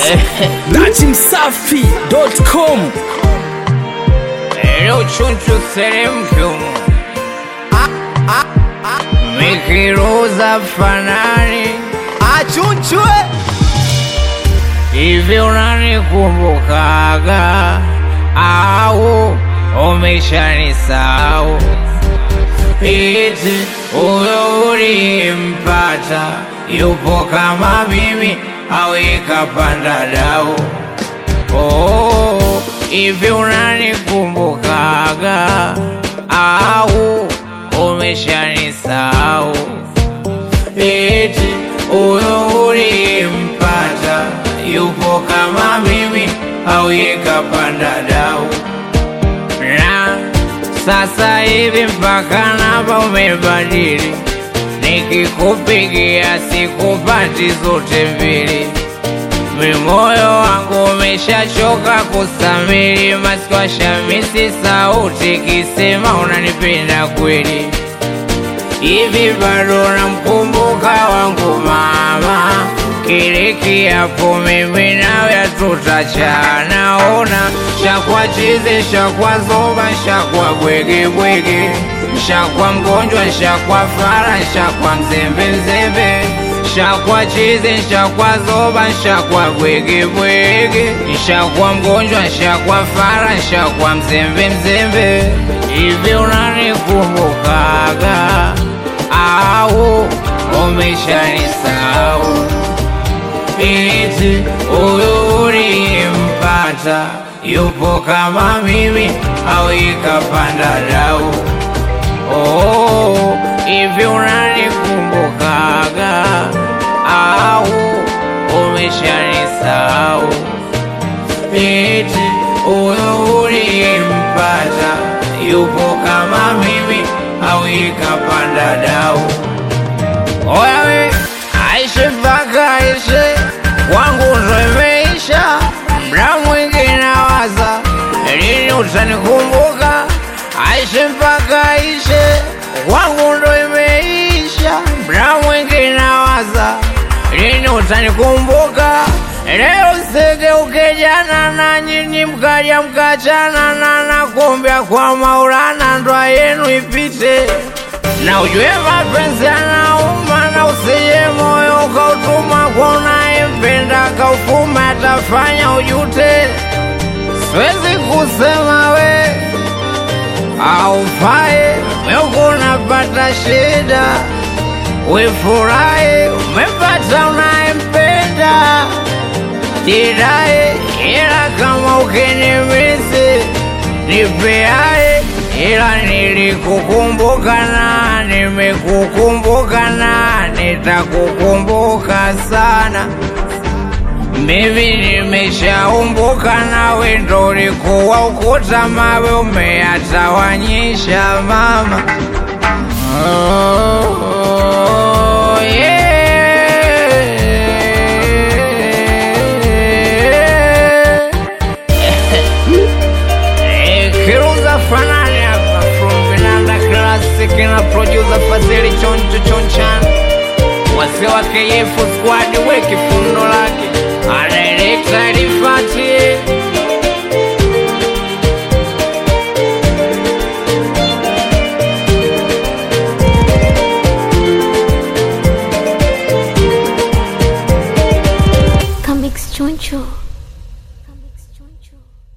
Datimsafi.com Leo chunchu seremkyumu Mikiruza fanani achunchwe Hivi unanikumbukaga au umeshanisahau? Eti huyo ulimpata yupo kama mimi au ikapanda dau? Oh, hivi unanikumbukaga au umeshanisahau? Eti huyo ulimpata yupo kama mimi au ikapanda dau? Na sasa hivi mpaka namba umebadili, nikikupigia sikupati zote mbili. Mimoyo wangu umeshachoka kusamiri, masikwa shamisi sauti kisema unanipenda kweli. Hivi bado namkumbuka wangu mama, kile kiapo mimi nawe hatutachana. Ona shakwa chizi, shakwa zoba, shakwa bwege bwege, shakwa mgonjwa, shakwa fara, shakwa mzembe mzembe, shakwa chizi, shakwa zoba, shakwa bwege bwege, shakwa mgonjwa, shakwa fara, shakwa mzembe mzembe. Hivi unanikumbukaga au umeshanisahau? Eti huyu ulimpata yupo kama mimi au ikapanda dau? Oh, hivi unanikumbukaga au umeshanisahau? Eti huyu ulimpata yupo kama mimi au ikapanda dau? Oya we, aishe mpaka aishe, wangu ndo imeisha. Mda mwingi nawaza lini utanikumbuka. Aishe mpaka aishe, wangu ndo imeisha. Mda mwingi nawaza lini utanikumbuka. Leo sigeuke jana na nyinyi mkaja mkachana na nakumbia kwa Maulana ndoa yenu ipite na ujue mapenzi yanauma, na usije moyo ukautuma kwa unayempenda kaufuma, atafanya ujute. Siwezi kusema we aufai, meuko unapata shida, wefurahi umepata unayempenda, jidae, ila kama ukinimisi nipeae ila nilikukumbuka na nimekukumbuka na nitakukumbuka sana. Mimi nimeshaumbuka nawe, ndo ulikuwa ukuta mawe umeyatawanyisha mama. Oh, yeah. Eh, Kiruza fanani hapa from Vinanda Classic na producer Fazili Choncho Chonchan wazee wa KF squad weki fundo lake anaelekta Rifati Comics Choncho. Comics Choncho.